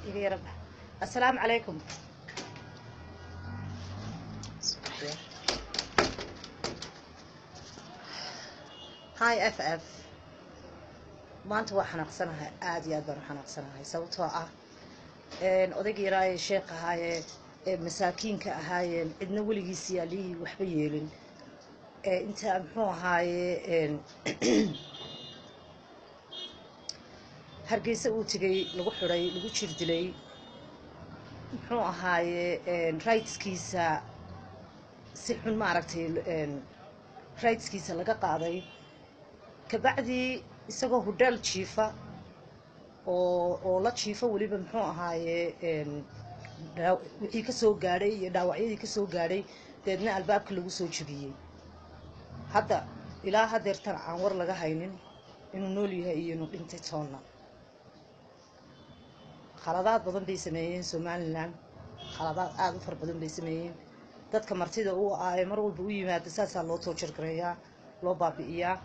iga yara bax assalaamu calaykum hi f f maanta waa xanaaqsanahay aada iyo aad baan u xanaaqsanahay sababtoo ah odaygii yaraaye sheekh ahaayee ee masaakiinka ahaayeen cidna weligiis yaalihii waxba yeelin ee inta muxuu ahaaye hargeysa uu tegay lagu xidhay lagu jir dilay muxuu ahaaye rightskiisa si xun maaragtay rightskiisa laga qaaday kabacdii isagoo hudhaal jiifa oo oo la jiifo weliba muxuu ahaaye wixii ka soo gaadhay iyo dhaawacyadii ka soo gaadhay deedna albaabka lagu soo jebiyey hadda ilaa hadeertan aan war laga haynin inuu nool yahay iyo inuu dhintay toonna khaladaad badan bay sameeyeen somalilan khaladaad aada u fara badan bay sameeyeen dadka martida u ah ee mar walba u yimaada saasaa loo toojargareeyaa loo baabi'iyaa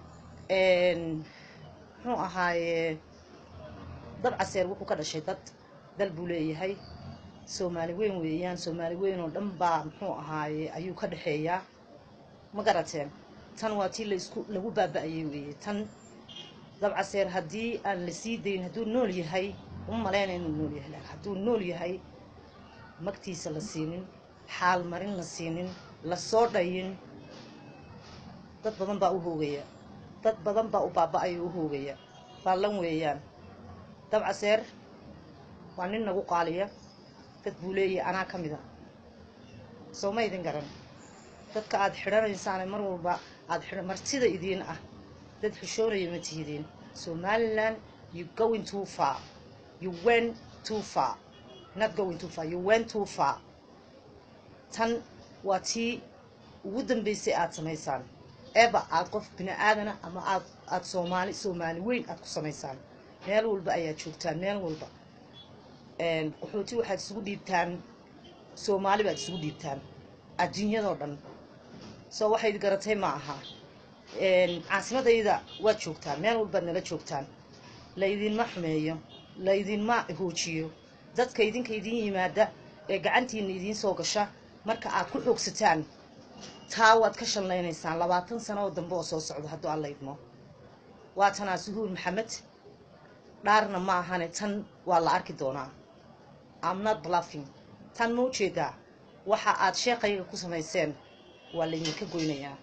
muxuu ahaaye dad caseer wuxuu ka dhashay dad dal buu leeyahay soomaali weyn weeyaan soomaali weyn oo dhan baa muxuu ahaaye ayuu ka dhexeeyaa ma garateen tan waa tii laisku lagu baaba-ayay weeye tan dabcaseer haddii aan la sii dayn hadduu nool yahay uma maleyna inuu nool yahay laakin hadduu nool yahay magtiisa la siinin xaal marin la siinin lasoo dhayin dad badan baa u hoogaya dad badan baa u baaba-aya u hoogaya baallan weeyaan dabcaseer waa nin nagu qaaliya dad buu leeyahay anaa ka mid a soo ma idin garan dadka aada xidhanaysaane mar walba aada xidhan martida idiin ah dad xishoonaya ma tihidiin somaliland you going too far you went too far not going too far you went too far tan waa tii ugu dambeysay aada samaysaan eba aada qof bini aadana ama aad aada soomaali soomaali weyn aada ku samaysaan meel walba ayaad joogtaan meel walba qaxooti waxaad isugu dhiibtaan soomaali baad isugu dhiibtaan adduunyadoo dhan soo waxayd garatay ma aha caasimadayda waad joogtaan meel walbaad nala joogtaan laydinma xumeeyo laydinma hoojiyo dadka idinka idiin yimaada ee gacantiina idiin soo gasha marka aad ku xoogsataan taa waad ka shallaynaysaan labaatan sano oo dambe oo soo socdo hadduu alla idmo waa tanaa suhuur maxamed dhaarna ma ahane tan waa la arki doonaa amnot bluffing tan ma ujeedaa waxa aad sheekayga ku samayseen waa laydinka goynayaa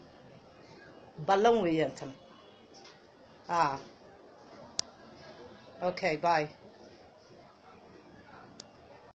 ballan weeyaan tan a okay bye